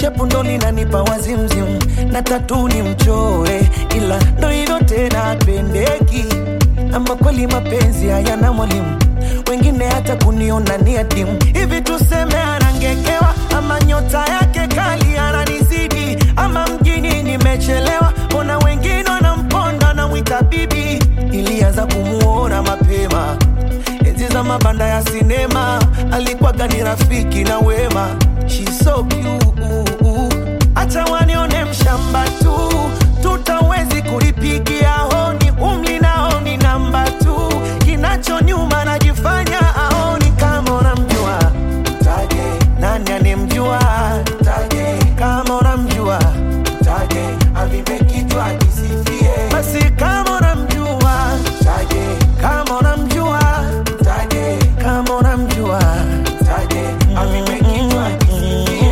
shepu ndo linanipa wazimzim na tatu ni mchore ila ndo hivyo tena pendeki ama kweli mapenzi hayana mwalimu wengine hata kuniona ni adimu hivi tuseme anangekewa ama nyota yake kali ananizidi ama mjini nimechelewa mbona wengine wanamponda namwita bibi ilianza kumuona mapema enzi za mabanda ya sinema alikuwaga ni rafiki na wema She's so cute. acha wanione mshamba tu tutawezi kulipigia honi umli naoni namba tu kinacho nyuma najifanya aoni kama unamjua taje nani anemjua taje kama unamjua taje avipe kichwa kisifie basi kama unamjua taje kama unamjua taje kama unamjua taje avipe kichwa kisifie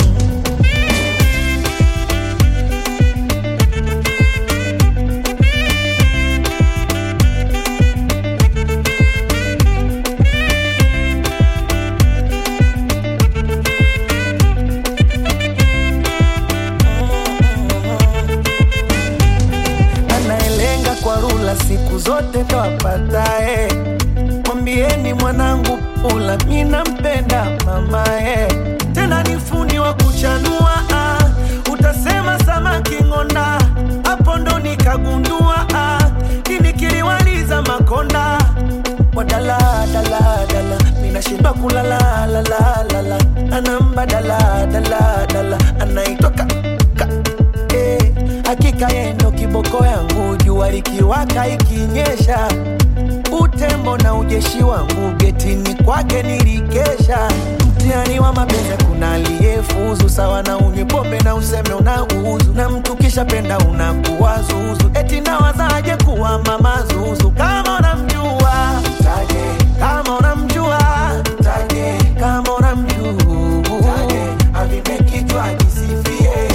anayelenga kwa rula siku zote ndo apatae. Mwambieni mwanangu pula, mi nampenda mamae, tena ni fundi wa kuchanua ah. Utasema samaki ng'onda, hapo ndo nikagundua ah. Nini kiliwaliza makonda wadala dala dala, mina shiba kulala la la la la, anamba dala dala dala, anaitwa ka, ka eh, hakika yeye ndo kiboko yangu, jua likiwaka ikinyesha, utembo na ujeshi wangu getini kwake nilikesha. Mtihani wa mapenzi kuna aliyefuzu sawa na unywe pombe na useme unauzu, na mtu kisha penda unakuwa zuzu, eti nawazaje kuwa mama zuzu kama unamjua taje, kama unamjua taje, kama unamjua taje, avipe kichwa kisifie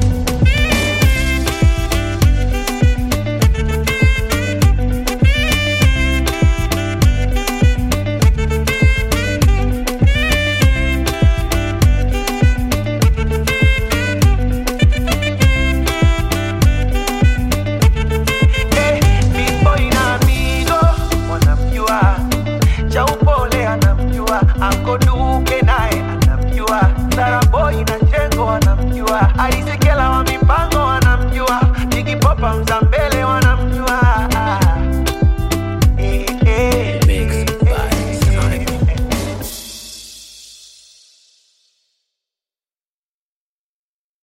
Eh, Big Boy na Amigo wanamjua, cha upole anamjua, Anko Duke naye anamjua, Sara Boy na Chengo wanamjua, Alisekela wa mipango wanamjua, Jigi Popa Mzambele wanamjua